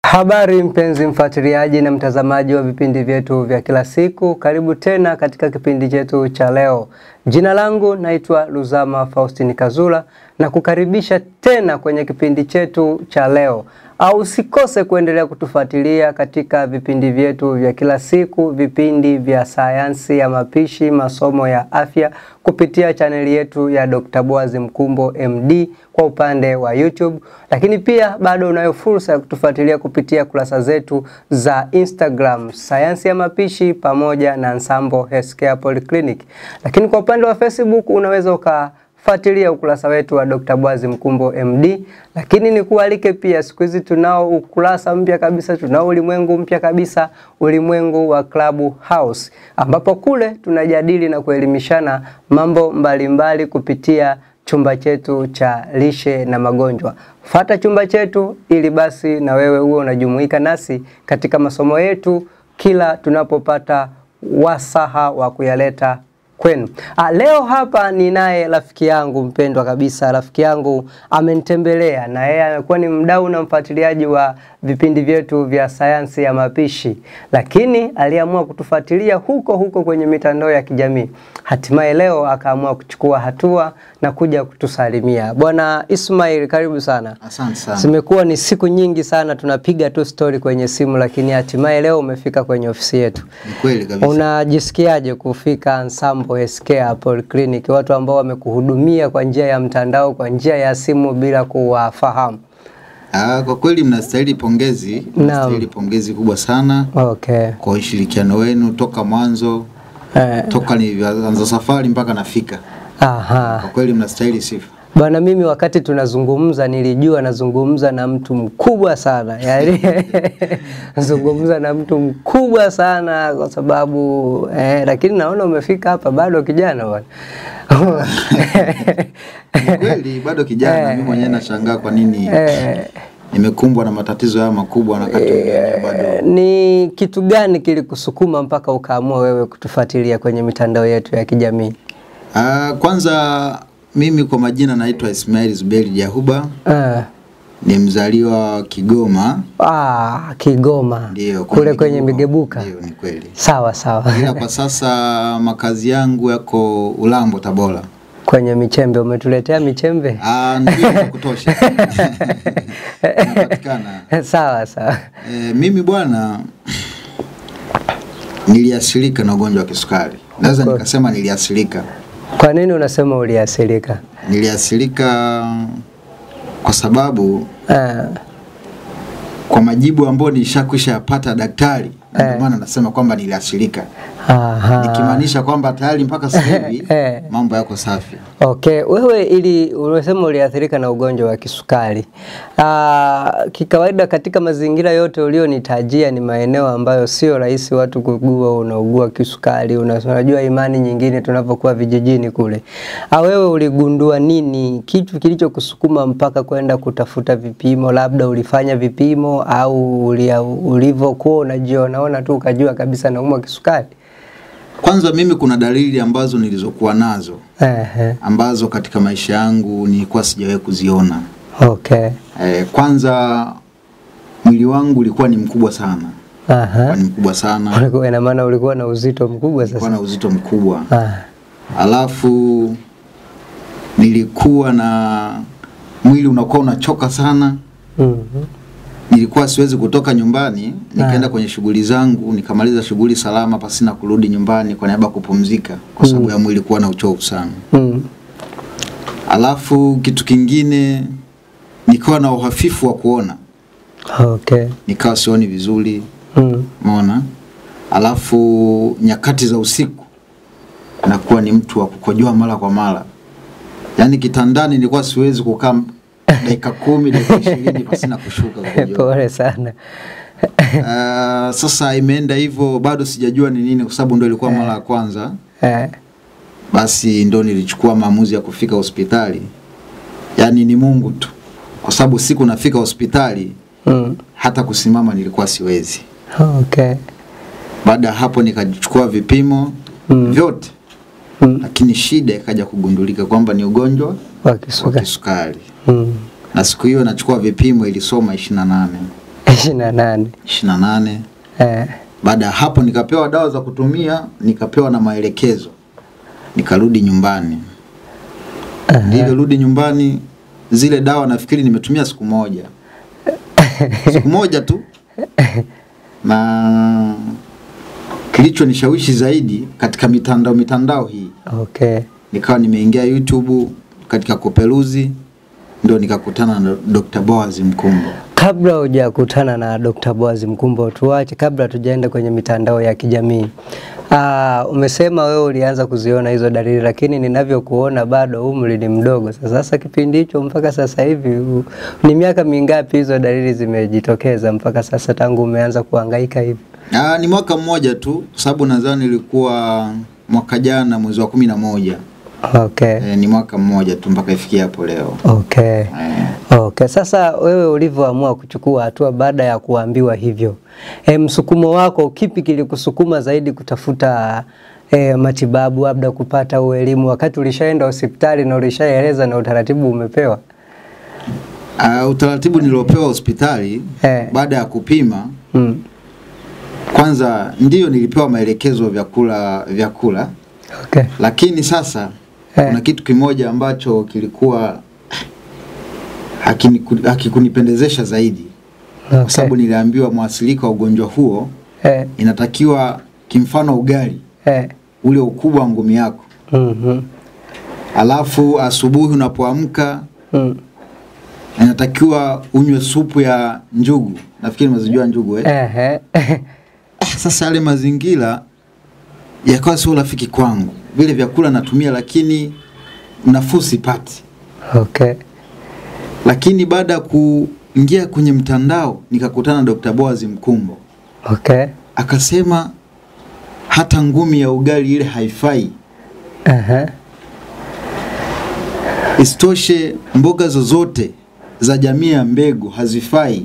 Habari mpenzi mfuatiliaji na mtazamaji wa vipindi vyetu vya kila siku, karibu tena katika kipindi chetu cha leo. Jina langu naitwa Luzama Faustini Kazula na kukaribisha tena kwenye kipindi chetu cha leo. Au usikose kuendelea kutufuatilia katika vipindi vyetu vya kila siku, vipindi vya sayansi ya mapishi, masomo ya afya kupitia chaneli yetu ya Dr. Boaz Mkumbo MD kwa upande wa YouTube, lakini pia bado unayo fursa ya kutufuatilia kupitia kurasa zetu za Instagram sayansi ya mapishi pamoja na Nsambo Healthcare Polyclinic. Lakini kwa upande wa Facebook unaweza uka fuatilia ukurasa wetu wa Dr. Boaz Mkumbo MD, lakini nikualike pia, siku hizi tunao ukurasa mpya kabisa, tunao ulimwengu mpya kabisa, ulimwengu wa Club House, ambapo kule tunajadili na kuelimishana mambo mbalimbali mbali kupitia chumba chetu cha lishe na magonjwa. Fata chumba chetu ili basi na wewe uwe unajumuika nasi katika masomo yetu kila tunapopata wasaha wa kuyaleta kwenu. Ah, leo hapa ninaye rafiki yangu mpendwa kabisa. Rafiki yangu amenitembelea na yeye amekuwa ni mdau na mfuatiliaji wa vipindi vyetu vya sayansi ya mapishi, lakini aliamua kutufuatilia huko huko kwenye mitandao ya kijamii. Hatimaye leo akaamua kuchukua hatua na kuja kutusalimia. Bwana Ismail, karibu sana. Asante sana. Zimekuwa ni siku nyingi sana tunapiga tu story kwenye simu, lakini hatimaye leo umefika kwenye ofisi yetu. Ni kweli kabisa. Unajisikiaje kufika Nsambo Healthcare Polyclinic, watu ambao wamekuhudumia kwa njia ya mtandao, kwa njia ya simu bila kuwafahamu? Ah, kwa kweli mnastahili pongezi, mnastahili pongezi kubwa sana Okay. kwa ushirikiano wenu toka mwanzo, Eh, toka nilivyoanza safari mpaka nafika. aha. Kwa kweli mnastahili sifa. Bwana, mimi wakati tunazungumza nilijua nazungumza na mtu mkubwa sana, yaani nazungumza na mtu mkubwa sana kwa sababu eh, lakini naona umefika hapa bado kijana bwana. Ni kweli bado kijana, mimi mwenyewe nashangaa kwa nini Eh, nimekumbwa na matatizo haya makubwa na wakati mwingine bado. ni kitu gani kilikusukuma mpaka ukaamua wewe kutufuatilia kwenye mitandao yetu ya kijamii? Ah, kwanza mimi kwa majina naitwa Ismail Zuberi Jahuba, Ah, ni mzaliwa wa Kigoma. ah, Kigoma Ndio, kule kwenye Migebuka. Ndio, ni kweli. Sawa sawa, ila kwa sasa makazi yangu yako Ulambo, Tabora. kwenye michembe. Umetuletea michembe? Ah, ndio ya kutosha inapatikana. sawa sawa. E, mimi bwana niliasilika na ugonjwa wa kisukari, naweza Of course. nikasema niliasilika. Kwa nini unasema uliasilika? Niliasilika kwa sababu Ah, kwa majibu ambayo nilishakwisha yapata daktari, na ndio maana nasema kwamba niliasilika, aha. nikimaanisha kwamba tayari mpaka sasa hivi Eh. mambo yako safi. Okay, wewe ili umesema uliathirika na ugonjwa wa kisukari. Ah, kikawaida katika mazingira yote ulionitajia ni maeneo ambayo sio rahisi watu kugua unaugua kisukari. Una- Unajua imani nyingine tunapokuwa vijijini kule. Ah, wewe uligundua nini? Kitu kilichokusukuma mpaka kwenda kutafuta vipimo, labda ulifanya vipimo au ulia- ulivyokuwa unajionaona tu ukajua kabisa naumwa kisukari? Kwanza mimi kuna dalili ambazo nilizokuwa nazo Ehe. ambazo katika maisha yangu nilikuwa sijawahi kuziona. Okay. E, kwanza mwili wangu ulikuwa ni mkubwa sana, Aha. ulikuwa ni mkubwa sana, Ulikuwa ina maana ulikuwa na uzito mkubwa ulikuwa sasa. na uzito mkubwa, Ah. alafu nilikuwa na mwili unakuwa unachoka sana. Mhm. Nilikuwa siwezi kutoka nyumbani nikaenda kwenye shughuli zangu nikamaliza shughuli salama pasina kurudi nyumbani kwa niaba ya kupumzika, kwa sababu ya mwili kuwa na uchovu sana. Mm. Alafu kitu kingine nikawa na uhafifu wa kuona, Okay. nikawa sioni vizuri, Mm. umeona. Alafu nyakati za usiku nakuwa ni mtu wa kukojoa mara kwa mara, yaani kitandani nilikuwa siwezi kukaa dakika kumi dakika ishirini pasina kushuka kukojoa. Pole sana. Uh, sasa imeenda hivyo, bado sijajua ni nini, kwa sababu ndo ilikuwa mara ya kwanza. Eh. Basi ndo nilichukua maamuzi ya kufika hospitali, yaani ni Mungu tu, kwa sababu siku nafika hospitali Mm. hata kusimama nilikuwa siwezi. Okay. Baada ya hapo nikachukua vipimo Mm. vyote, Mm. lakini shida ikaja kugundulika kwamba ni ugonjwa Wa wa kisukari. kisukari, Mm. na siku hiyo nachukua vipimo ilisoma ishirini na nane ishirini na nane. ishirini na nane. Eh. Baada ya hapo nikapewa dawa za kutumia, nikapewa na maelekezo, nikarudi nyumbani. Nilivyorudi nyumbani, zile dawa nafikiri nimetumia siku moja, siku moja tu, na kilichonishawishi zaidi katika mitandao mitandao hii, Okay. nikawa nimeingia YouTube katika kuperuzi, ndio nikakutana na Dr. Boaz Mkumbo. Kabla hujakutana na Dr. Boaz Mkumbo, tuache kabla tujaenda kwenye mitandao ya kijamii. Aa, umesema wewe ulianza kuziona hizo dalili, lakini ninavyokuona bado umri ni mdogo. Sasa sasa kipindi hicho mpaka sasa hivi u- ni miaka mingapi hizo dalili zimejitokeza mpaka sasa tangu umeanza kuhangaika hivi? Ah, ni mwaka mmoja tu, kwa sababu nadhani ilikuwa mwaka jana mwezi wa kumi na moja. Okay. E, ni mwaka mmoja tu mpaka ifikia hapo leo. Okay. E, Okay, sasa wewe ulivyoamua kuchukua hatua baada ya kuambiwa hivyo, e, msukumo wako kipi kilikusukuma zaidi kutafuta e, matibabu labda kupata au elimu wakati ulishaenda hospitali na ulishaeleza na utaratibu umepewa? uh, utaratibu niliopewa hospitali Eh. baada ya kupima, Mm. kwanza ndiyo nilipewa maelekezo ya vyakula vyakula, Okay. lakini sasa Eh. kuna kitu kimoja ambacho kilikuwa hakiniku- hakikunipendezesha zaidi, kwa Okay. sababu niliambiwa mwasilika wa ugonjwa huo Eh, inatakiwa kimfano ugali eh. ule ukubwa wa ngumi yako, Mhm. alafu asubuhi unapoamka Mm. inatakiwa unywe supu ya njugu. Nafikiri mnazijua njugu eh? Ehe. Ah, Sasa yale mazingira yakawa sio rafiki kwangu. Vile vyakula natumia, lakini nafuu sipati. Okay. Lakini baada ya kuingia kwenye mtandao nikakutana na Dr. Boaz Mkumbo, Okay. akasema hata ngumi ya ugali ile haifai. Ehe. Isitoshe, mboga zozote za jamii ya mbegu hazifai.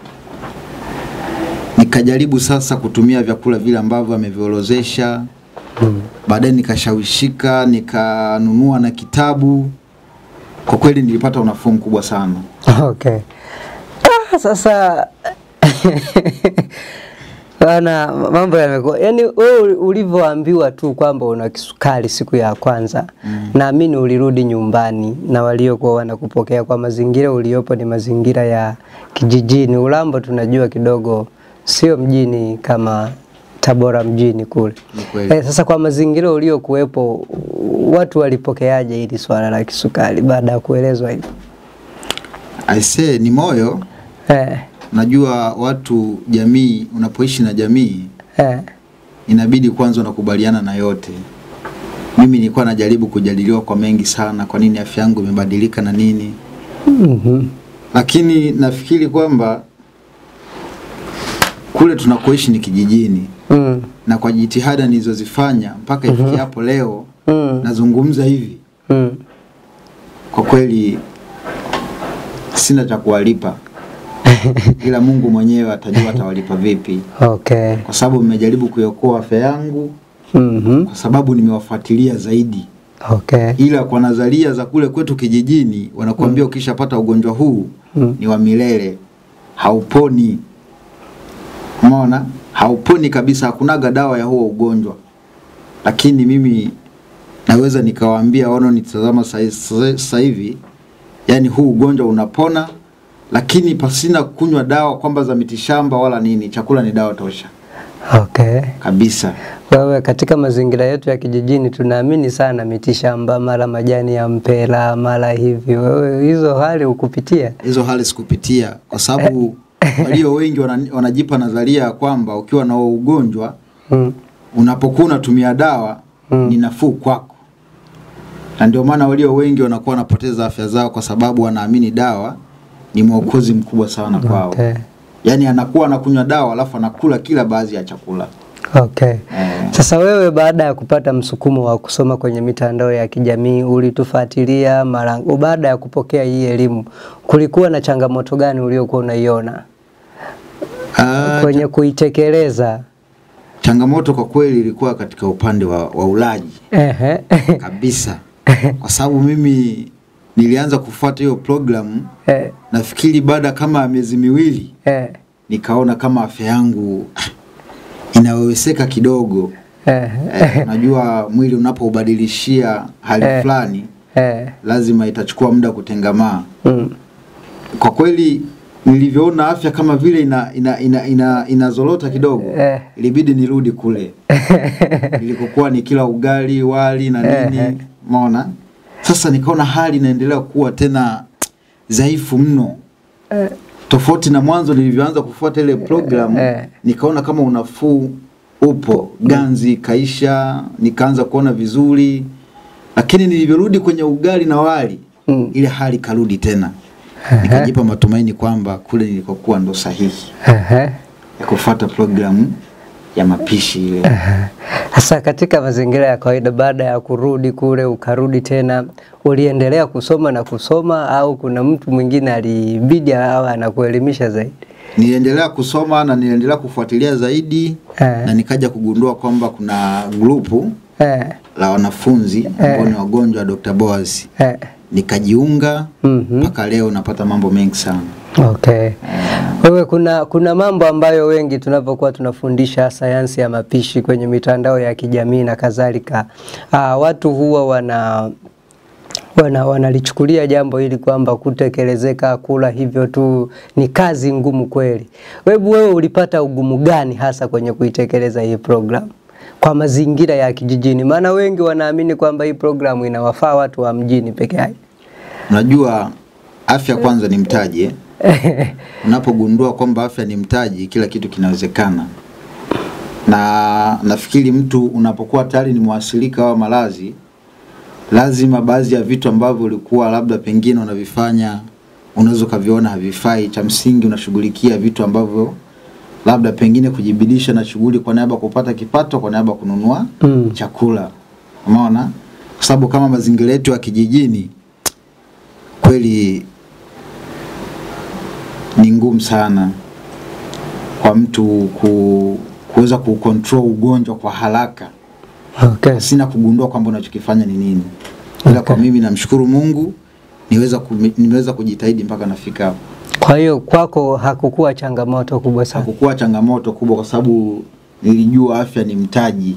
Nikajaribu sasa kutumia vyakula vile ambavyo ameviorozesha. Mm. Baadaye nikashawishika, nikanunua na kitabu. Kwa kweli nilipata unafuu mkubwa sana. Okay. Ah, sasa bana, mambo yamekuwa yani, wewe ulivyoambiwa tu kwamba una kisukari siku ya kwanza mm. naamini ulirudi nyumbani na waliokuwa wanakupokea kwa mazingira uliopo ni mazingira ya kijijini. Ulambo tunajua kidogo sio mjini kama Tabora mjini kule. Ni kweli. Eh, sasa kwa mazingira uliokuwepo watu walipokeaje hili swala la kisukari baada ya kuelezwa hivyo? Aisee, ni moyo. Eh, Najua watu jamii, unapoishi na jamii eh, inabidi kwanza unakubaliana na yote. Mimi nilikuwa najaribu kujadiliwa kwa mengi sana, kwa nini afya yangu imebadilika na nini, mhm, lakini nafikiri kwamba kule tunakoishi ni kijijini, mm, na kwa jitihada nilizozifanya mpaka ifikia hapo leo mm, nazungumza hivi, mm. kwa kweli sina cha kuwalipa, ila Mungu mwenyewe atajua atawalipa vipi, Okay. kwa sababu mmejaribu kuiokoa afya yangu, Mhm. kwa sababu nimewafuatilia zaidi. Okay. ila kwa nadharia za kule kwetu kijijini wanakuambia ukishapata ugonjwa huu Mm. ni wa milele, hauponi. Umeona, hauponi kabisa, hakunaga dawa ya huo ugonjwa. Lakini mimi naweza nikawaambia wanaonitazama sa- sa- sasa hivi, yani huu ugonjwa unapona, lakini pasina kunywa dawa kwamba za mitishamba wala nini. Chakula ni dawa tosha Okay. kabisa. Wewe katika mazingira yetu ya kijijini tunaamini sana mitishamba, mara majani ya mpera, mara hivi. Wewe hizo hali ukupitia? hizo hali sikupitia kwa sababu walio wengi wana, wanajipa nadharia ya kwamba ukiwa na huo ugonjwa Mm. unapokuwa unatumia dawa Mm. ni nafuu kwako, na ndio maana walio wengi wanakuwa wanapoteza afya zao kwa sababu wanaamini dawa ni mwokozi mkubwa sana kwao. Okay. Yaani anakuwa anakunywa dawa alafu anakula kila baadhi ya chakula Okay. eh. Sasa wewe baada ya kupata msukumo wa kusoma kwenye mitandao ya kijamii ulitufuatilia mara baada ya kupokea hii elimu, kulikuwa na changamoto gani uliokuwa unaiona Ah, kwenye kuitekeleza? changamoto kwa kweli ilikuwa katika upande wa, wa ulaji Ehe. kabisa, kwa sababu mimi nilianza kufuata hiyo programu Eh, nafikiri baada kama ya miezi miwili eh, nikaona kama afya yangu inaweweseka kidogo. Eh, Eh, najua mwili unapoubadilishia hali Eh. fulani eh, lazima itachukua muda kutengamaa. mm, Kwa kweli nilivyoona afya kama vile ina ina ina, ina, inazorota kidogo Eh. ilibidi nirudi kule nilikokuwa ni kila ugali wali na Eh, eh. nini umeona sasa nikaona hali inaendelea kuwa tena dhaifu mno tofauti na mwanzo nilivyoanza kufuata ile programu Eh. nikaona kama unafuu upo ganzi kaisha nikaanza kuona vizuri lakini nilivyorudi kwenye ugali na wali Mm. ile hali karudi tena nikajipa matumaini kwamba kule nilikokuwa ndo sahihi eh, ya kufuata programu ya mapishi ile Sasa katika mazingira ya kawaida, baada ya kurudi kule ukarudi tena, uliendelea kusoma na kusoma au kuna mtu mwingine alibidi awe anakuelimisha zaidi? niliendelea kusoma na niliendelea kufuatilia zaidi Eh. na nikaja kugundua kwamba kuna grupu Eh, la wanafunzi ambao ni wagonjwa wa Dr. Boaz eh, nikajiunga mhm. mpaka leo napata mambo mengi sana Okay. Wewe kuna kuna mambo ambayo wengi tunapokuwa tunafundisha sayansi ya mapishi kwenye mitandao ya kijamii na kadhalika, ah, watu huwa wana wana wanalichukulia jambo hili kwamba kutekelezeka kula hivyo tu ni kazi ngumu kweli. Webu wewe ulipata ugumu gani hasa kwenye kuitekeleza hii program kwa mazingira ya kijijini? Maana wengi wanaamini kwamba hii programu inawafaa watu wa mjini peke yake. unajua afya kwanza ni mtaji eh? unapogundua kwamba afya ni mtaji kila kitu kinawezekana na nafikiri mtu unapokuwa tayari ni mwasilika wa malazi lazima baadhi ya vitu ambavyo ulikuwa labda pengine unavifanya unaweza ukaviona havifai cha msingi unashughulikia vitu ambavyo labda pengine kujibidisha na shughuli kwa niaba ya kupata kipato kwa niaba ya kununua Mm. chakula umeona kwa sababu kama mazingira yetu ya kijijini kweli ni ngumu sana kwa mtu ku, kuweza kucontrol ugonjwa kwa haraka Okay. sina kugundua kwamba unachokifanya ni nini ila kwa mimi namshukuru Mungu niweza kumi- nimeweza kujitahidi mpaka nafika hapo Kwa hiyo kwako hakukuwa changamoto kubwa sana. hakukuwa changamoto kubwa kwa sababu nilijua afya ni mtaji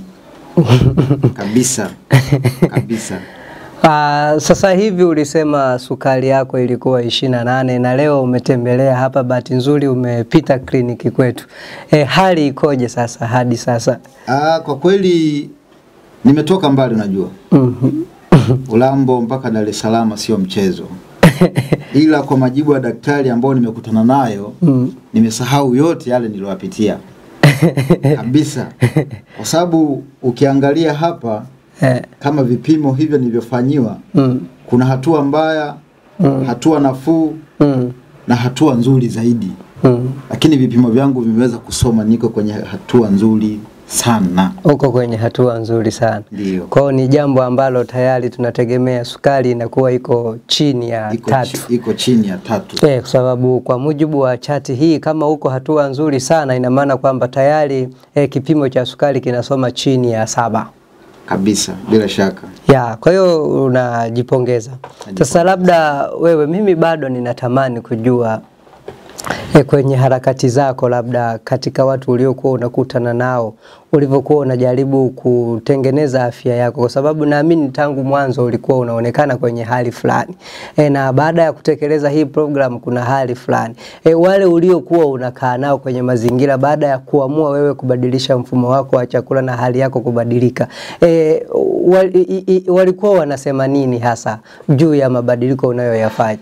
kabisa kabisa Ah, sasa hivi ulisema sukari yako ilikuwa ishirini na nane na leo umetembelea hapa, bahati nzuri umepita kliniki kwetu. E, hali ikoje sasa hadi sasa? Aa, kwa kweli nimetoka mbali unajua Mhm. Ulambo mpaka Dar es Salaam sio mchezo ila kwa majibu ya daktari ambao nimekutana nayo Mm. nimesahau yote yale niliyoyapitia kabisa kwa sababu ukiangalia hapa Eh, kama vipimo hivyo nilivyofanyiwa mm, kuna hatua mbaya Mm. hatua nafuu mm, na hatua nzuri zaidi mm. lakini vipimo vyangu vimeweza kusoma niko kwenye hatua nzuri sana Uko kwenye hatua nzuri sana. ndio Kwao ni jambo ambalo tayari tunategemea sukari inakuwa iko chini ya iko, tatu. chi, iko chini ya tatu Eh, kwa sababu kwa mujibu wa chati hii kama uko hatua nzuri sana ina maana kwamba tayari eh, kipimo cha sukari kinasoma chini ya saba. kabisa bila shaka Ya, kwa hiyo unajipongeza. Sasa labda wewe, mimi bado ninatamani kujua e, kwenye harakati zako, labda katika watu uliokuwa unakutana nao, ulivyokuwa unajaribu kutengeneza afya yako, kwa sababu naamini tangu mwanzo ulikuwa unaonekana kwenye hali fulani e, na baada ya kutekeleza hii program kuna hali fulani e, wale uliokuwa unakaa nao kwenye mazingira, baada ya kuamua wewe kubadilisha mfumo wako wa chakula na hali yako kubadilika e, wal, i, i, walikuwa wanasema nini hasa juu ya mabadiliko unayoyafanya?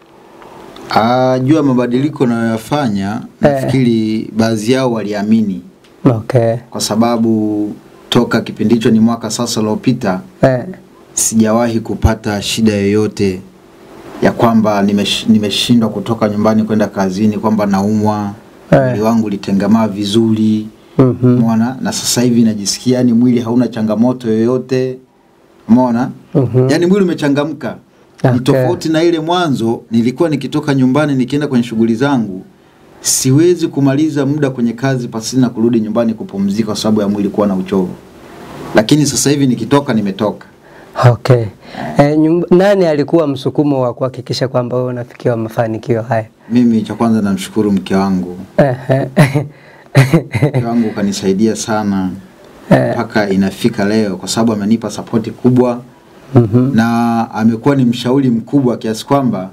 Ah, juu ya mabadiliko nayoyafanya nafikiri baadhi yao waliamini Okay. kwa sababu toka kipindi hicho ni mwaka sasa uliopita Eh. sijawahi kupata shida yoyote ya kwamba nimesh, nimeshindwa kutoka nyumbani kwenda kazini kwamba naumwa Eh. mwili wangu ulitengamaa vizuri Mhm. umeona na sasa hivi najisikia yani mwili hauna changamoto yoyote umeona Mhm. yani mwili umechangamka Okay. ni tofauti na ile mwanzo nilikuwa nikitoka nyumbani nikienda kwenye shughuli zangu siwezi kumaliza muda kwenye kazi pasina kurudi nyumbani kupumzika kwa sababu ya mwili kuwa na uchovu lakini sasa hivi nikitoka nimetoka Okay. E, nyumba, nani alikuwa msukumo wa kuhakikisha kwamba wewe unafikia mafanikio haya? Mimi cha kwanza namshukuru mke wangu. Ehe. Mke wangu kanisaidia sana mpaka inafika leo, kwa sababu amenipa sapoti kubwa Mhm. na amekuwa ni mshauri mkubwa kiasi kwamba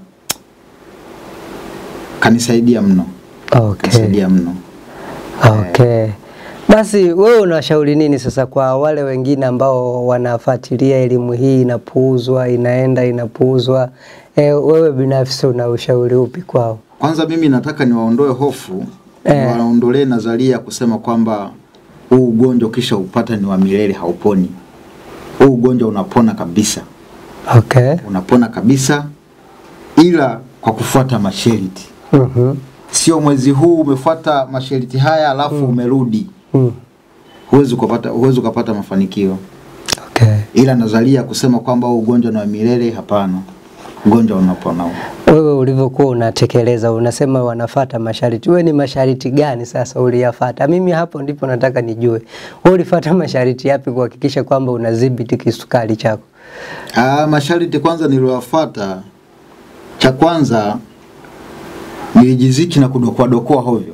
kanisaidia mno, Okay. kanisaidia mno. Okay. Basi wewe unashauri nini sasa kwa wale wengine ambao wanafuatilia elimu hii inapuuzwa, inaenda inapuuzwa? E, wewe binafsi una ushauri upi kwao? Kwanza mimi nataka niwaondoe hofu Eh. niwaondolee nadharia ya kusema kwamba huu ugonjwa ukisha upata ni wa milele, hauponi. Huu ugonjwa unapona kabisa, Okay. unapona kabisa, ila kwa kufuata masharti. Mhm. Sio mwezi huu umefuata masharti haya alafu umerudi, Mm. huwezi ukapata, huwezi ukapata mafanikio. Okay. Ila nadharia ya kusema kwamba huu ugonjwa ni wa milele, hapana. Ugonjwa unapona huu. Wewe ulivyokuwa unatekeleza unasema wanafata masharti. Wewe ni masharti gani sasa uliyafata? Mimi hapo ndipo nataka nijue. Wewe ulifata masharti yapi kuhakikisha kwamba unadhibiti kisukari chako? Ah, masharti kwanza niliyofuata, cha kwanza nilijiziki na kudokoa dokoa hovyo.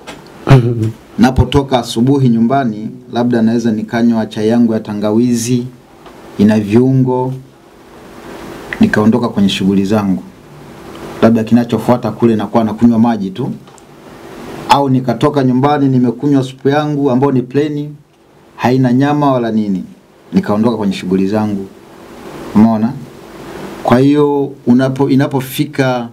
Napotoka asubuhi nyumbani, labda naweza nikanywa chai yangu ya tangawizi ina viungo, nikaondoka kwenye shughuli zangu. Labda kinachofuata kule nakuwa nakunywa maji tu, au nikatoka nyumbani nimekunywa supu yangu ambayo ni pleni, haina nyama wala nini, nikaondoka kwenye shughuli zangu. Umeona? Kwa hiyo unapo inapofika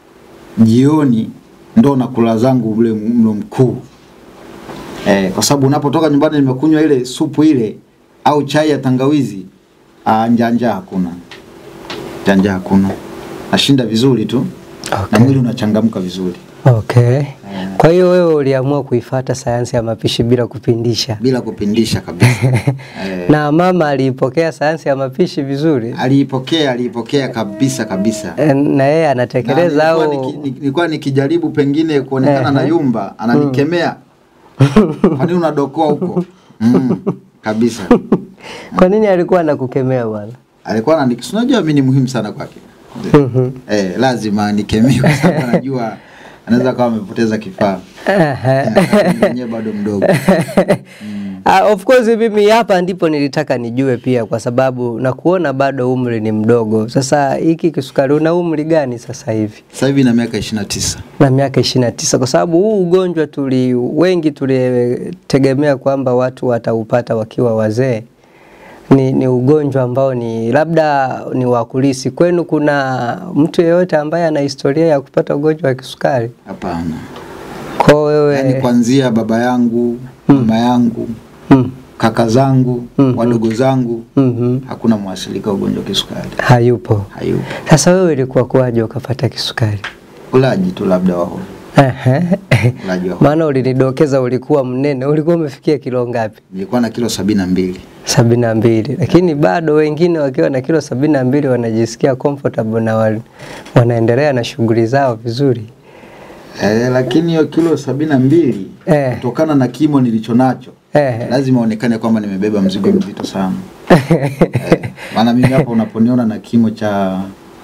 jioni ndo nakula zangu ule mlo mkuu eh, kwa sababu unapotoka nyumbani nimekunywa ile supu ile au chai ya tangawizi, ah, njaa njaa hakuna, njaa njaa hakuna, nashinda vizuri tu na Okay. mwili unachangamka vizuri Okay. Kwa hiyo wewe uliamua kuifata sayansi ya mapishi bila kupindisha. bila kupindisha kabisa. eh, Na mama aliipokea sayansi ya mapishi vizuri aliipokea aliipokea kabisa kabisa. Eh, na yeye Na anatekeleza nilikuwa au niki- niki- nilikuwa nikijaribu pengine kuonekana na Ehe. yumba ananikemea kwa nini unadokoa huko mm, kabisa kwa nini alikuwa anakukemea bwana? alikuwa anani- si unajua mimi ni muhimu sana kwake Mhm. eh, lazima nikemee kwa sababu anajua anaweza kawa amepoteza kifaa Ehe. Eh, mwenyewe bado mdogo Ah, of course mimi hapa ndipo nilitaka nijue pia kwa sababu na kuona bado umri ni mdogo. Sasa hiki kisukari una umri gani sasa hivi? sasa hivi na miaka 29 Na miaka ishirini na tisa kwa sababu huu ugonjwa tuli wengi tulitegemea kwamba watu wataupata wakiwa wazee. Ni, ni ugonjwa ambao ni labda ni wa kulisi. Kwenu kuna mtu yeyote ambaye ana historia ya kupata ugonjwa wa kisukari? hapana Kwa wewe yaani kuanzia baba yangu mama yangu mm, kaka zangu Mhm. wadogo zangu mhm, hakuna mwasilika ugonjwa wa kisukari hayupo. hayupo Sasa wewe ilikuwa kuwaje ukapata kisukari? ulaji tu labda wao Ehe. ulaji wao Maana ulinidokeza ulikuwa mnene, ulikuwa umefikia kilo ngapi? nilikuwa na kilo sabini na mbili sabini na mbili, lakini bado wengine wakiwa na kilo sabini na mbili wanajisikia comfortable na wal, wanaendelea na shughuli zao vizuri. Eh, lakini hiyo kilo sabini na mbili Eh. kutokana na kimo nilicho nacho Eh. lazima onekane kwamba nimebeba mzigo mzito sana eh, maana mimi hapo unaponiona na kimo cha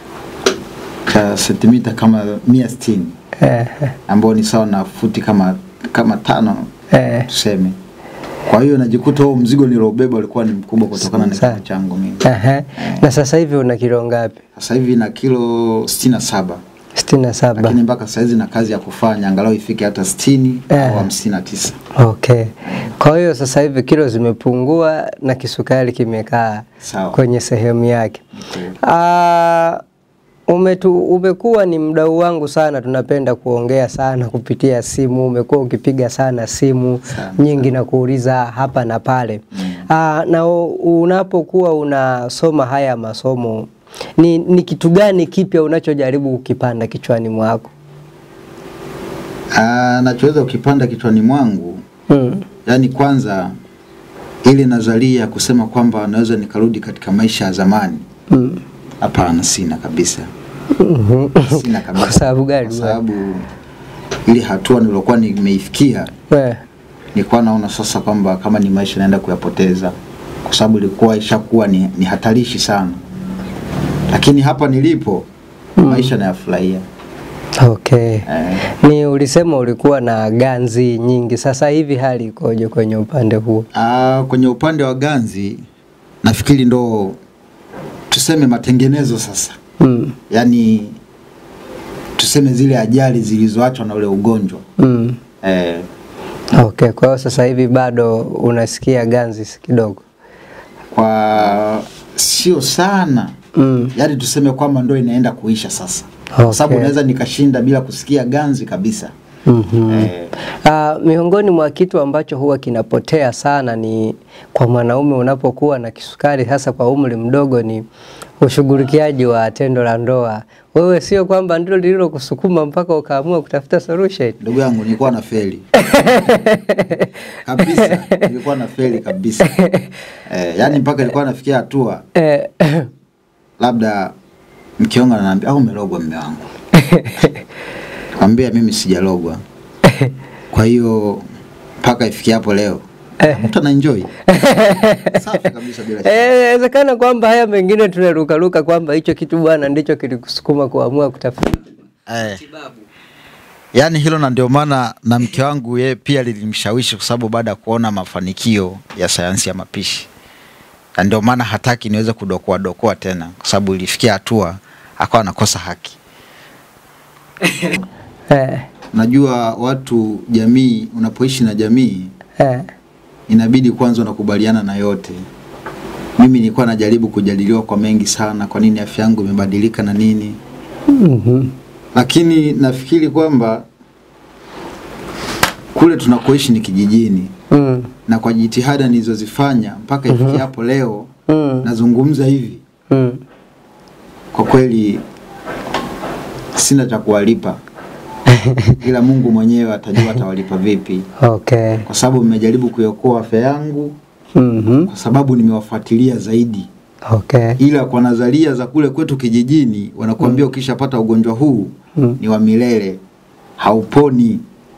cha sentimita kama mia sitini Eh, ambao ni sawa na futi kama kama tano eh, tuseme. Kwa hiyo najikuta huo mzigo niliobeba ulikuwa ni mkubwa kutokana na Sana. kimo changu mimi. ehe. Na sasa hivi una kilo ngapi? Sasa hivi na kilo sitini na saba sitini na saba. lakini mpaka saizi na kazi ya kufanya angalau ifike hata sitini Eh. au hamsini na tisa. Okay. Kwa hiyo sasa hivi kilo zimepungua na kisukari kimekaa Sawa. kwenye sehemu yake. Ni kweli. Ah, umetu, umekuwa ni mdau wangu sana, tunapenda kuongea sana kupitia simu. Umekuwa ukipiga sana simu Sana, nyingi na kuuliza hapa na pale Ah, na u- unapokuwa unasoma haya masomo ni, ni kitu gani kipya unachojaribu kukipanda kichwani mwako? Ah, nachoweza ukipanda kichwani mwangu Mm. yaani kwanza ile nadharia ya kusema kwamba naweza nikarudi katika maisha ya zamani Mm. hapana sina kabisa Mhm. sina kabisa Kwa sababu gani kwa bwana? sababu ile hatua nilokuwa nimeifikia Eh, nilikuwa naona sasa kwamba kama ni maisha naenda kuyapoteza kwa kwa sababu ilikuwa ishakuwa ni, ni hatarishi sana, lakini hapa nilipo maisha nayafurahia. Okay. Eh, Ni ulisema ulikuwa na ganzi nyingi, sasa hivi hali ikoje kwenye upande huo? ah, kwenye upande wa ganzi nafikiri ndo tuseme matengenezo sasa, Mm. yaani tuseme zile ajali zilizoachwa na ule ugonjwa Mm. eh, Okay, kwa hiyo sasa hivi bado unasikia ganzi kidogo. kwa sio sana Mm. yaani tuseme kwamba ndo inaenda kuisha sasa Okay. kwa sababu naweza nikashinda bila kusikia ganzi kabisa Mhm. eh, Ah, miongoni mwa kitu ambacho huwa kinapotea sana ni kwa mwanaume unapokuwa na kisukari, hasa kwa umri mdogo, ni ushughulikiaji wa tendo la ndoa. Wewe sio kwamba ndilo lililokusukuma mpaka ukaamua kutafuta solution? ndugu yangu nilikuwa na feli kabisa nilikuwa na feli kabisa eh, yaani mpaka ilikuwa nafikia hatua Eh, labda mke wangu ananiambia au umelogwa mme wangu kwambia mimi sijalogwa kwa hiyo mpaka ifikia hapo leo mtu anaenjoy safi kabisa bila shaka. Eh, inawezekana kwamba haya mengine tunarukaruka kwamba hicho kitu bwana ndicho kilikusukuma kuamua kutafuta eh. Yaani hilo na ndio maana na mke wangu yeye pia lilimshawishi kwa sababu baada ya kuona mafanikio ya sayansi ya mapishi, na ndio maana hataki niweze kudokoa dokoa tena, kwa sababu ilifikia hatua akawa anakosa haki. eh, Najua watu jamii, unapoishi na jamii eh, inabidi kwanza unakubaliana na yote. Mimi nilikuwa najaribu kujadiliwa kwa mengi sana, kwa nini afya yangu imebadilika na nini, mhm, lakini nafikiri kwamba kule tunakoishi ni kijijini mm, na kwa jitihada nilizozifanya mpaka ifikia hapo leo mm, nazungumza hivi, mm. kwa kweli sina cha kuwalipa, ila Mungu mwenyewe atajua atawalipa vipi, Okay. kwa sababu mmejaribu kuiokoa afya yangu, Mhm. kwa sababu nimewafuatilia zaidi. Okay. Ila kwa nadharia za kule kwetu kijijini wanakuambia ukishapata ugonjwa huu Mm. ni wa milele, hauponi.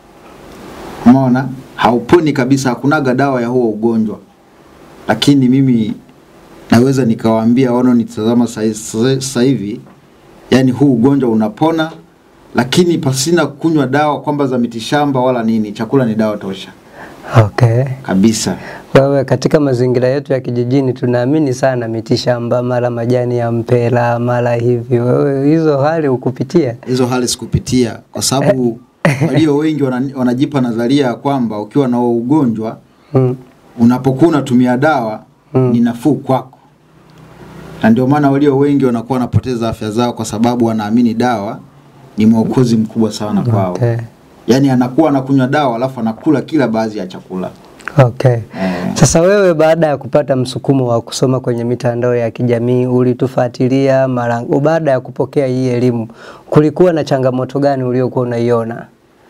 Umeona, hauponi kabisa, hakunaga dawa ya huo ugonjwa. Lakini mimi naweza nikawaambia wanaonitazama sa- sa- sasa hivi, yani huu ugonjwa unapona, lakini pasina kunywa dawa kwamba za mitishamba wala nini. Chakula ni dawa tosha Okay. kabisa. Wewe katika mazingira yetu ya kijijini tunaamini sana mitishamba, mara majani ya mpera, mara hivi. Wewe hizo hali ukupitia? hizo hali sikupitia kwa sababu walio wengi wana, wanajipa nadharia ya kwamba ukiwa na huo ugonjwa Mm. unapokuwa unatumia dawa Mm. ni nafuu kwako, na ndio maana walio wengi wanakuwa wanapoteza afya zao kwa sababu wanaamini dawa ni mwokozi mkubwa sana kwao. Okay. Yaani anakuwa anakunywa dawa alafu anakula kila baadhi ya chakula Okay. eh. Sasa wewe baada ya kupata msukumo wa kusoma kwenye mitandao ya kijamii ulitufuatilia mara baada ya kupokea hii elimu, kulikuwa na changamoto gani uliokuwa unaiona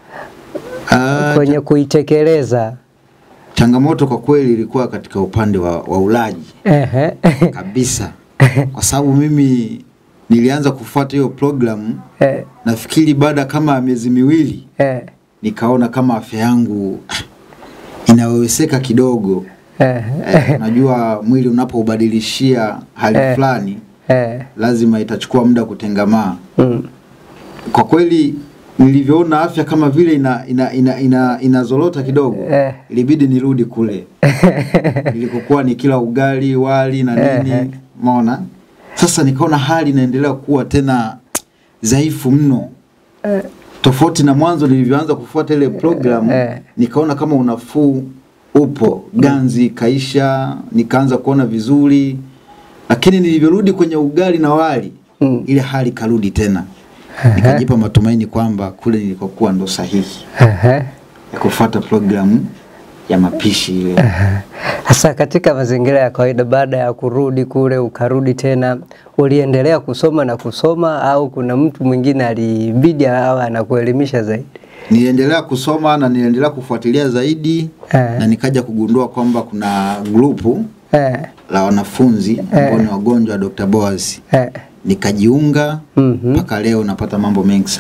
Ah, kwenye kuitekeleza? changamoto kwa kweli ilikuwa katika upande wa, wa ulaji Ehe. kabisa, kwa sababu mimi nilianza kufuata hiyo programu Eh, nafikiri baada kama ya miezi miwili eh, nikaona kama afya yangu inaweweseka kidogo. eh, Eh, najua mwili unapoubadilishia hali Eh. fulani eh, lazima itachukua muda kutengamaa. mm, Kwa kweli nilivyoona afya kama vile ina, ina, ina, ina, inazorota kidogo Eh. ilibidi nirudi kule nilikokuwa ni kila ugali wali na Eh, nini maona sasa nikaona hali inaendelea kuwa tena dhaifu mno tofauti na mwanzo nilivyoanza kufuata ile programu Eh. nikaona kama unafuu upo ganzi kaisha nikaanza kuona vizuri lakini nilivyorudi kwenye ugali na wali Mm. ile hali karudi tena nikajipa matumaini kwamba kule nilikokuwa ndo sahihi ehe. ya kufuata programu ya mapishi ile Sasa katika mazingira ya kawaida, baada ya kurudi kule ukarudi tena, uliendelea kusoma na kusoma, au kuna mtu mwingine alibidi awe anakuelimisha zaidi? niliendelea kusoma na niliendelea kufuatilia zaidi Eh. na nikaja kugundua kwamba kuna grupu Eh, la wanafunzi ambao ni wagonjwa wa Dr. Boaz eh, nikajiunga mhm. mpaka leo napata mambo mengi sana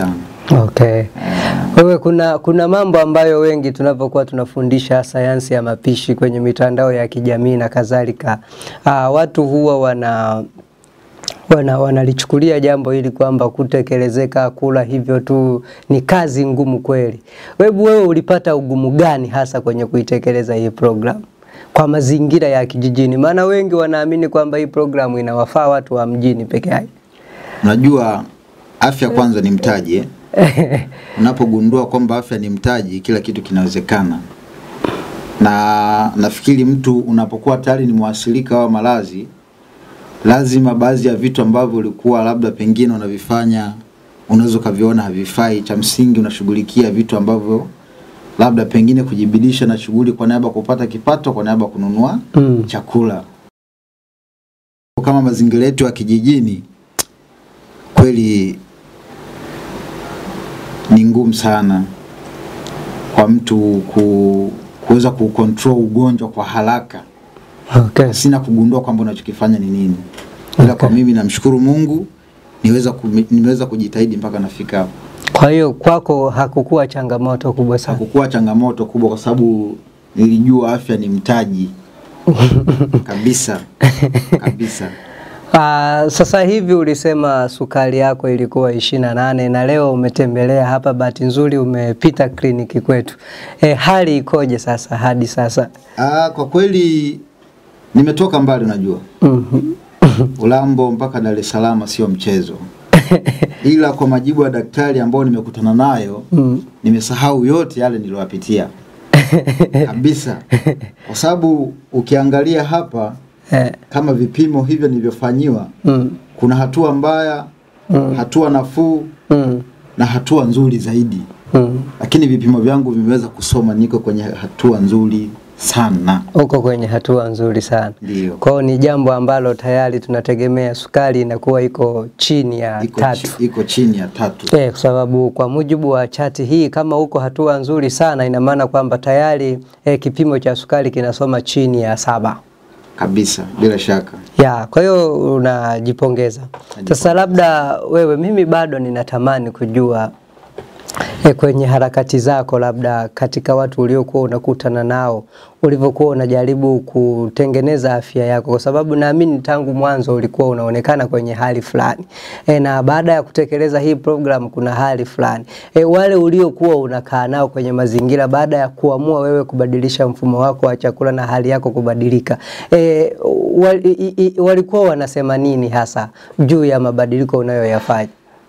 Okay. Wewe kuna, kuna mambo ambayo wengi tunapokuwa tunafundisha sayansi ya mapishi kwenye mitandao ya kijamii na kadhalika, ah, watu huwa wana wana wanalichukulia jambo hili kwamba kutekelezeka kula hivyo tu ni kazi ngumu kweli. Webu wewe ulipata ugumu gani hasa kwenye kuitekeleza hii program kwa mazingira ya kijijini? Maana wengi wanaamini kwamba hii programu inawafaa watu wa mjini peke yake. Unajua afya kwanza ni mtaji eh? Unapogundua kwamba afya ni mtaji, kila kitu kinawezekana. Na nafikiri mtu unapokuwa tayari ni mwasilika wa malazi, lazima baadhi ya vitu ambavyo ulikuwa labda pengine unavifanya unaweza ukaviona havifai. Cha msingi unashughulikia vitu ambavyo labda pengine kujibidisha na shughuli kwa niaba ya kupata kipato, kwa niaba ya kununua Mm. chakula. Kama mazingira yetu ya kijijini, kweli ni ngumu sana kwa mtu ku, kuweza kucontrol ugonjwa kwa haraka Okay. sina kugundua kwamba unachokifanya ni nini, ila kwa mimi namshukuru Mungu niweza kumi- nimeweza kujitahidi mpaka nafika hapo. Kwa hiyo kwako hakukuwa changamoto kubwa sana. Hakukuwa changamoto kubwa, kwa sababu nilijua afya ni mtaji kabisa kabisa. Ah, sasa hivi ulisema sukari yako ilikuwa ishirini na nane na leo umetembelea hapa, bahati nzuri umepita kliniki kwetu. E, hali ikoje sasa hadi sasa? Ah, kwa kweli nimetoka mbali, unajua Mhm. Ulambo mpaka Dar es Salaam sio mchezo, ila kwa majibu ya daktari ambao nimekutana nayo Mm. nimesahau yote yale niliyoyapitia kabisa, kwa sababu ukiangalia hapa Eh, kama vipimo hivyo nilivyofanyiwa, mm, kuna hatua mbaya, Mm. hatua nafuu mm, na hatua nzuri zaidi, mm. lakini vipimo vyangu vimeweza kusoma niko kwenye hatua nzuri sana. Uko kwenye hatua nzuri sana. Ndio Kwa hiyo ni jambo ambalo tayari tunategemea sukari inakuwa iko chini ya iko, tatu. chi, iko chini ya tatu. Eh, kwa sababu kwa mujibu wa chati hii kama uko hatua nzuri sana ina maana kwamba tayari eh, kipimo cha sukari kinasoma chini ya saba. kabisa, bila shaka. Ya, kwa hiyo unajipongeza. Sasa labda wewe, mimi bado ninatamani kujua e, kwenye harakati zako, labda katika watu uliokuwa unakutana nao, ulivyokuwa unajaribu kutengeneza afya yako, kwa sababu naamini tangu mwanzo ulikuwa unaonekana kwenye hali fulani e, na baada ya kutekeleza hii program kuna hali fulani e, wale uliokuwa unakaa nao kwenye mazingira, baada ya kuamua wewe kubadilisha mfumo wako wa chakula na hali yako kubadilika e, wal, i, i, walikuwa wanasema nini hasa juu ya mabadiliko unayoyafanya?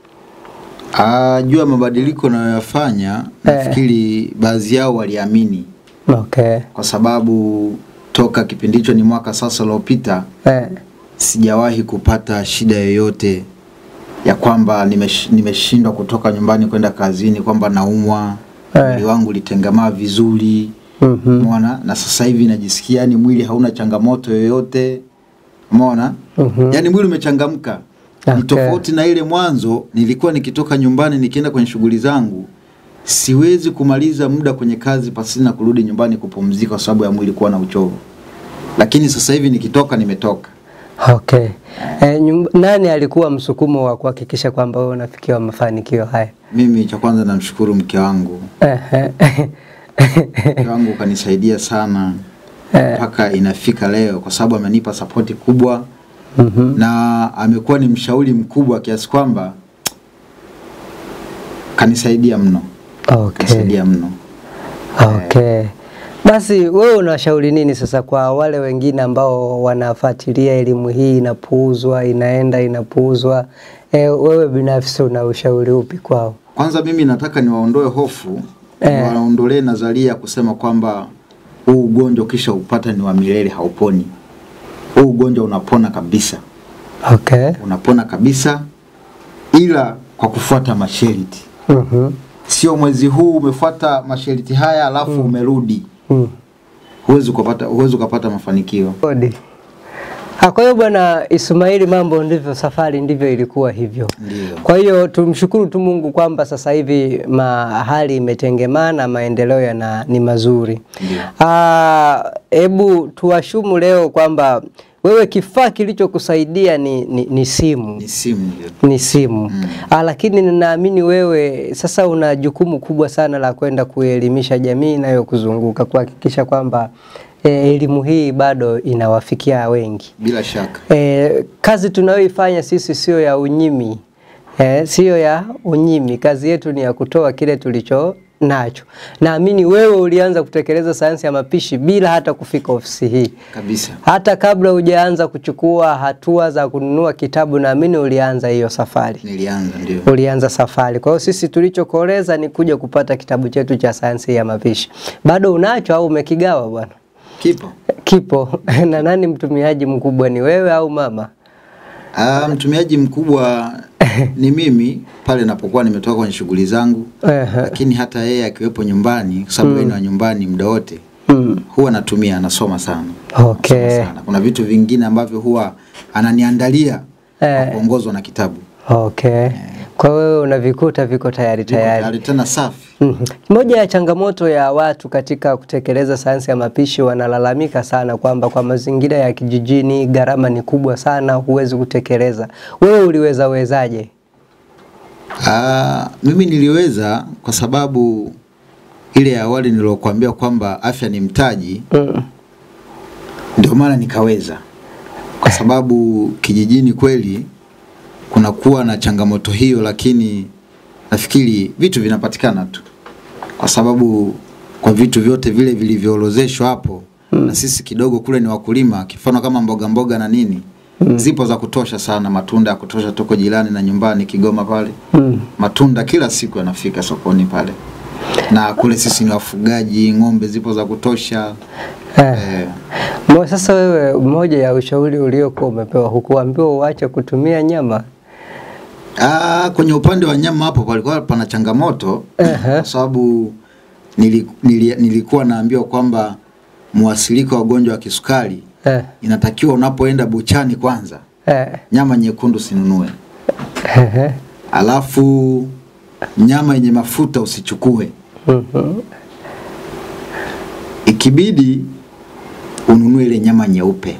Ah, juu ya mabadiliko nayoyafanya, nafikiri baadhi yao waliamini, Okay. kwa sababu toka kipindi hicho ni mwaka sasa uliopita Eh. sijawahi kupata shida yoyote ya kwamba nimesh- nimeshindwa kutoka nyumbani kwenda kazini, kwamba naumwa, Eh. mwili wangu ulitengamaa vizuri Mhm. umeona, na sasa hivi najisikia yani mwili hauna changamoto yoyote umeona, Mhm. yani mwili umechangamka. Ni Okay. tofauti na ile mwanzo, nilikuwa nikitoka nyumbani nikienda kwenye shughuli zangu, siwezi kumaliza muda kwenye kazi pasina kurudi nyumbani kupumzika kwa sababu ya mwili kuwa na uchovu, lakini sasa hivi nikitoka, nimetoka. Okay. Eh, nyumba, nani alikuwa msukumo wa kuhakikisha kwamba wewe unafikia mafanikio haya? Mimi cha kwanza namshukuru mke wangu, Ehe. mke wangu kanisaidia sana mpaka inafika leo, kwa sababu amenipa sapoti kubwa Mhm. na amekuwa ni mshauri mkubwa kiasi kwamba kanisaidia mno, Okay. kanisaidia mno. Okay. Basi wewe unashauri nini sasa kwa wale wengine ambao wanafuatilia elimu hii inapuuzwa, inaenda inapuuzwa? E, wewe binafsi una ushauri upi kwao? Kwanza mimi nataka niwaondoe hofu Eh. niwaondolee nadharia ya kusema kwamba huu ugonjwa ukisha upata ni wa milele, hauponi. Huu ugonjwa unapona kabisa, Okay. unapona kabisa, ila kwa kufuata masharti. Mhm. Sio mwezi huu umefuata masharti haya alafu umerudi, Mm. huwezi ukapata, huwezi ukapata mafanikio. Kodi. Ah, Kwa hiyo bwana Ismaili, mambo ndivyo, safari ndivyo ilikuwa hivyo. Ndio. Kwa hiyo tumshukuru tu Mungu kwamba sasa hivi mahali imetengemana, maendeleo yana ni mazuri. Ndio. Ah, Hebu tuwashumu leo kwamba wewe kifaa kilichokusaidia ni, ni, ni simu Ni simu ndio. ni simu Mm. ah, lakini ninaamini wewe sasa una jukumu kubwa sana la kwenda kuelimisha jamii inayokuzunguka kuhakikisha kwamba eh, elimu hii bado inawafikia wengi. Bila shaka. Eh, kazi tunayoifanya sisi sio ya unyimi eh, sio ya unyimi. Kazi yetu ni ya kutoa kile tulicho nacho. Naamini wewe ulianza kutekeleza sayansi ya mapishi bila hata kufika ofisi hii. Kabisa. Hata kabla hujaanza kuchukua hatua za kununua kitabu, naamini ulianza hiyo safari, Nilianza ndio. ulianza safari. Kwa hiyo sisi tulichokoleza ni kuja kupata kitabu chetu cha sayansi ya mapishi. Bado unacho au umekigawa bwana? Kipo. Kipo. na nani mtumiaji mkubwa, ni wewe au mama? Ah, mtumiaji mkubwa ni mimi pale napokuwa nimetoka kwenye shughuli zangu, Ehe. lakini hata yeye akiwepo nyumbani, kwa sababu yeye ni wa nyumbani muda wote, Mm. huwa natumia, anasoma sana. Okay. Anasoma sana. Kuna vitu vingine ambavyo huwa ananiandalia kwa Eh. kuongozwa na kitabu. Okay. Kwa wewe unavikuta viko tayari Viko tayari. tayari tena safi. Mhm. Moja ya changamoto ya watu katika kutekeleza sayansi ya mapishi wanalalamika sana kwamba kwa mazingira ya kijijini gharama ni kubwa sana, huwezi kutekeleza. Wewe uliweza wezaje? Ah, mimi niliweza kwa sababu ile ya awali nilokuambia kwamba afya ni mtaji, Mm. ndio maana nikaweza, kwa sababu kijijini kweli kunakuwa na changamoto hiyo, lakini nafikiri vitu vinapatikana tu, kwa sababu kwa vitu vyote vile vilivyoorozeshwa hapo na sisi kidogo kule ni wakulima, kifano kama mboga mboga na nini zipo za kutosha sana, matunda ya kutosha, tuko jirani na nyumbani Kigoma pale Mm. matunda kila siku yanafika sokoni pale, na kule sisi ni wafugaji, ng'ombe zipo za kutosha Eh. eh, Mo, sasa wewe, moja ya ushauri uliokuwa umepewa, hukuambiwa uache kutumia nyama? Ah, kwenye upande wa nyama hapo palikuwa pana changamoto Ehe. kwa sababu nili, nili, nilikuwa naambiwa kwamba mwasilika wa ugonjwa wa kisukari Eh. inatakiwa unapoenda buchani kwanza Eh. nyama nyekundu usinunue, Ehe. alafu nyama yenye mafuta usichukue, Mhm. ikibidi ununue ile nyama nyeupe,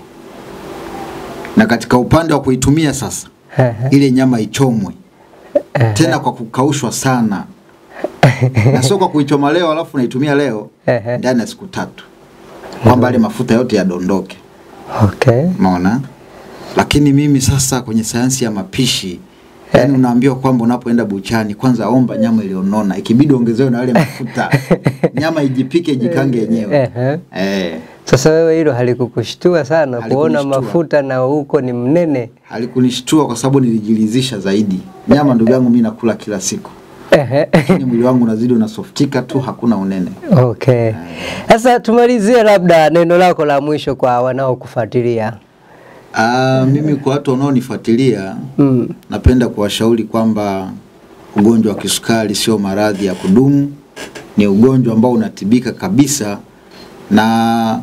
na katika upande wa kuitumia sasa Ehe. ile nyama ichomwe Ehe. tena kwa kukaushwa sana na sio kwa kuichoma leo alafu naitumia leo Ehe. ndani ya siku tatu, kwamba yale mafuta yote yadondoke. Okay. Umeona? Lakini mimi sasa kwenye sayansi ya mapishi yani unaambiwa kwamba unapoenda buchani kwanza omba nyama iliyonona, ikibidi ongezewe na yale mafuta, nyama ijipike ijikange yenyewe. Ehe. Eh, Sasa wewe hilo halikukushtua sana kuona Halikunishtua. mafuta na huko ni mnene? halikunishtua kwa sababu nilijilizisha zaidi. Nyama ndugu yangu mimi nakula kila siku, Ehe. lakini mwili wangu unazidi unasoftika tu, hakuna unene. Okay. Sasa tumalizie labda neno lako la mwisho kwa wanaokufuatilia. Ah, mimi kwa watu wanaonifuatilia Mm. napenda kuwashauri kwamba ugonjwa wa kisukari sio maradhi ya kudumu, ni ugonjwa ambao unatibika kabisa, na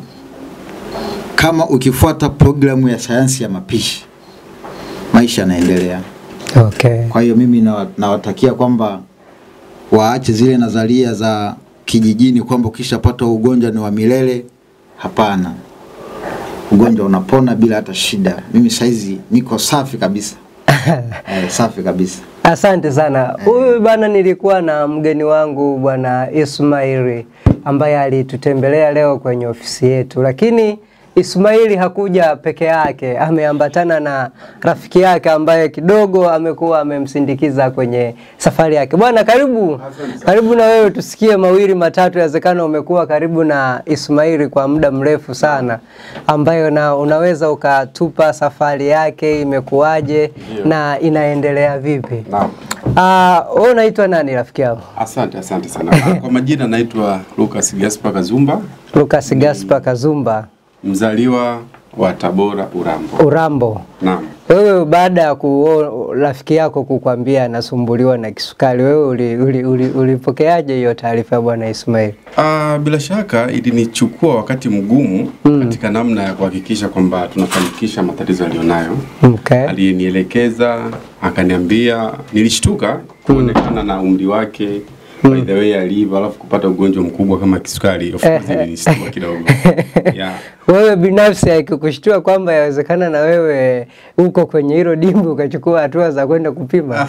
kama ukifuata programu ya sayansi ya mapishi maisha yanaendelea. Okay. Kwa hiyo mimi nawa- nawatakia kwamba waache zile nadharia za kijijini kwamba ukishapata ugonjwa ni wa milele. Hapana, ugonjwa unapona bila hata shida. Mimi saizi niko safi kabisa eh, safi kabisa. Asante sana. Huyu bana, nilikuwa na mgeni wangu bwana Ismaili ambaye alitutembelea leo kwenye ofisi yetu, lakini Ismaili hakuja peke yake, ameambatana na rafiki yake ambaye kidogo amekuwa amemsindikiza kwenye safari yake. Bwana, karibu karibu na wewe, tusikie mawili matatu. Yawezekana umekuwa karibu na Ismaili kwa muda mrefu sana, ambayo na unaweza ukatupa safari yake imekuwaje na inaendelea vipi? Naam. Ah, wewe unaitwa nani rafiki yangu? Asante, asante sana. Ah, Kwa majina naitwa Lucas Gaspar Kazumba, Lucas Gaspar Kazumba mzaliwa wa Tabora Urambo. Urambo. Naam. Wewe baada ya ku rafiki yako kukwambia anasumbuliwa na kisukari, wewe ulipokeaje uli, uli, ulipokeaje hiyo taarifa ya bwana Ismail? Ah, bila shaka ilinichukua wakati mgumu katika namna ya kuhakikisha kwamba tunafanikisha matatizo aliyonayo. Okay. Alinielekeza, akaniambia, nilishtuka kuonekana na umri wake by the way alivyo, alafu kupata ugonjwa mkubwa kama kisukari, of course ilinishtua kidogo. Yeah. Wewe binafsi haikukushtua kwamba yawezekana na wewe uko kwenye hilo dimbu ukachukua hatua za kwenda kupima?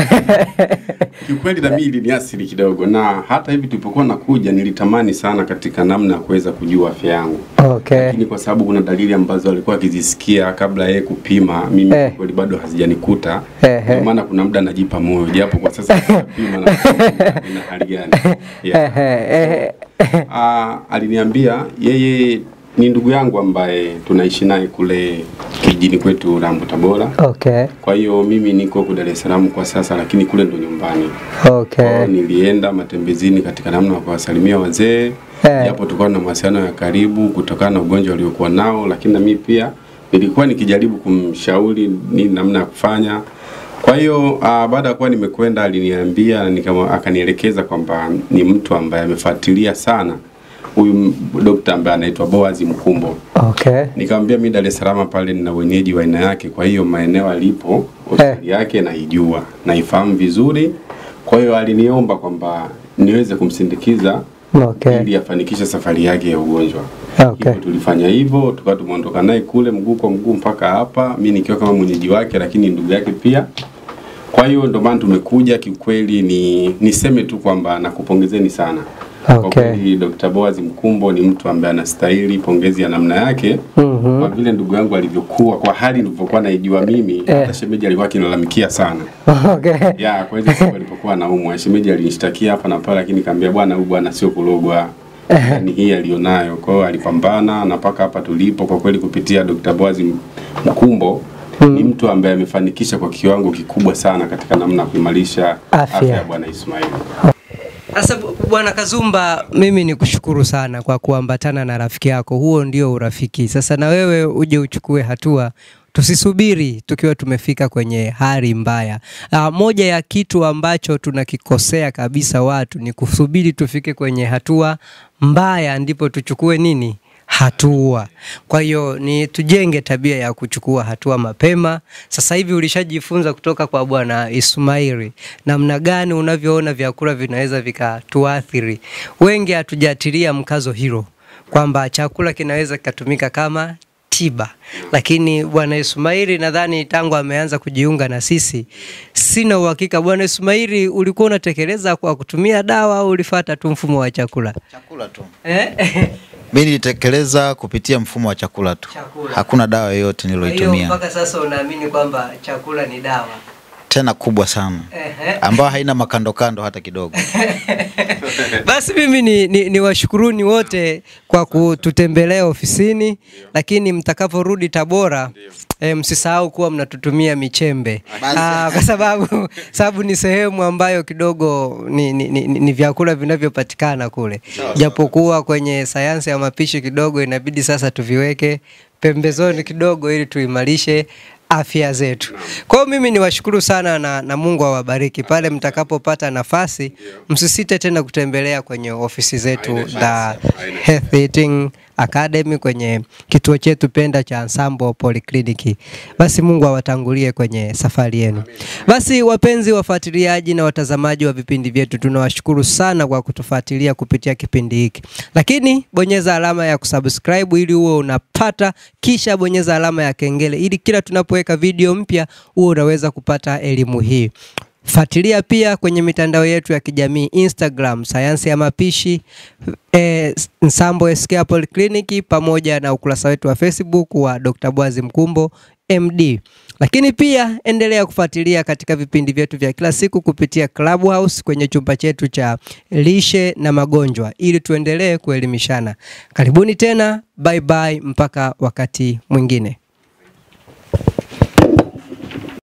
Kiukweli na mimi iliniathiri kidogo, na hata hivi tulipokuwa nakuja nilitamani sana katika namna ya kuweza kujua afya yangu, Okay. lakini kwa sababu kuna dalili ambazo alikuwa akizisikia kabla yeye kupima, mimi Eh. kweli bado hazijanikuta. Eh, Ndio eh. maana kuna muda najipa moyo, japo kwa sasa napima na ina hali gani. Yeah. Ehe, ehe. Ah, aliniambia yeye ni ndugu yangu ambaye tunaishi naye kule kijijini kwetu Rambo Tabora. Okay. Kwa hiyo mimi niko huku Dar es Salaam kwa sasa, lakini kule ndo nyumbani. Kwa Okay. hiyo nilienda matembezini katika namna ya kuwasalimia wazee Eh. japo tulikuwa na mawasiliano ya karibu kutokana na ugonjwa aliokuwa nao, lakini na mimi pia nilikuwa nikijaribu kumshauri ni namna ya kufanya. Kwa hiyo uh, baada ya kuwa nimekwenda aliniambia na nikama, akanielekeza kwamba ni mtu ambaye amefuatilia sana huyu m- dokta ambaye anaitwa Boaz Mkumbo. Okay. Nikamwambia mimi Dar es Salaam pale nina wenyeji wa aina yake, kwa hiyo maeneo alipo hospitali yake naijua, naifahamu vizuri. Kwa hiyo aliniomba kwamba niweze kumsindikiza Okay. ili afanikishe safari yake ya ugonjwa. Okay. Hivyo tulifanya hivyo, tukawa tumeondoka naye kule mguu kwa mguu mpaka hapa, mimi nikiwa kama mwenyeji wake, lakini ndugu yake pia. Kwa hiyo ndio maana tumekuja. Kiukweli ni niseme tu kwamba nakupongezeni sana kwa Okay. kweli Dr. Boaz Mkumbo ni mtu ambaye anastahili pongezi ya namna yake Mhm. kwa vile ndugu yangu alivyokuwa, kwa hali nilivyokuwa naijua mimi, Eh. hata shemeji alikuwa akinilalamikia sana Okay. ya kwa hizo siku alipokuwa anaumwa, shemeji alinishtakia hapa na pale, lakini kaambia bwana, huyu bwana sio kulogwa ni hii alionayo. Kwa hiyo alipambana na mpaka hapa tulipo, kwa kweli kupitia Dr. Boaz Mkumbo ni mtu ambaye amefanikisha kwa kiwango kikubwa sana katika namna ya kuimarisha Afya. afya ya bwana Ismail. Sasa bu- bwana Kazumba, mimi ni kushukuru sana kwa kuambatana na rafiki yako, huo ndio urafiki. Sasa na wewe uje uchukue hatua, tusisubiri tukiwa tumefika kwenye hali mbaya. Aa, moja ya kitu ambacho tunakikosea kabisa watu ni kusubiri tufike kwenye hatua mbaya ndipo tuchukue nini hatua. Kwa hiyo ni tujenge tabia ya kuchukua hatua mapema. Sasa hivi ulishajifunza kutoka kwa bwana Ismaili namna gani unavyoona vyakula vinaweza vikatuathiri. Wengi hatujatilia mkazo hilo kwamba chakula kinaweza kikatumika kama tiba, lakini bwana Ismaili nadhani tangu ameanza kujiunga na sisi, sina uhakika. Bwana Ismaili, ulikuwa unatekeleza kwa kutumia dawa au ulifuata tu mfumo wa chakula Chakula tu. eh? Mimi nilitekeleza kupitia mfumo wa chakula tu. Chakula. Hakuna dawa yoyote Kwa hiyo niloitumia. mpaka sasa unaamini kwamba chakula ni dawa? Tena kubwa sana. Ehe. Ambayo haina makandokando hata kidogo. Basi mimi ni, ni, ni washukuruni wote kwa kututembelea ofisini, lakini mtakaporudi Tabora e, msisahau kuwa mnatutumia michembe Aa, kwa sababu sababu ni sehemu ambayo kidogo ni, ni, ni, ni vyakula vinavyopatikana kule, japokuwa kwenye sayansi ya mapishi kidogo inabidi sasa tuviweke pembezoni kidogo ili tuimarishe afya zetu. Kwa hiyo mimi niwashukuru sana na, na Mungu awabariki. Pale mtakapopata nafasi, msisite tena kutembelea kwenye ofisi zetu Haina za shaka, haina Health Eating Academy kwenye kituo chetu penda cha Ensemble Polyclinic. Basi Mungu awatangulie kwenye safari yenu. Basi wapenzi wafuatiliaji na watazamaji wa vipindi vyetu, tunawashukuru sana kwa kutufuatilia kupitia kipindi hiki, lakini bonyeza alama ya kusubscribe ili uwe unapata, kisha bonyeza alama ya kengele ili kila tunapoweka video mpya uwe unaweza kupata elimu hii. Fuatilia pia kwenye mitandao yetu ya kijamii Instagram, sayansi ya mapishi eh, Nsambo SK Polyclinic, pamoja na ukurasa wetu wa Facebook wa Dr. Bwazi Mkumbo MD. Lakini pia endelea kufuatilia katika vipindi vyetu vya kila siku kupitia Clubhouse kwenye chumba chetu cha lishe na magonjwa ili tuendelee kuelimishana. Karibuni tena, bye bye, mpaka wakati mwingine.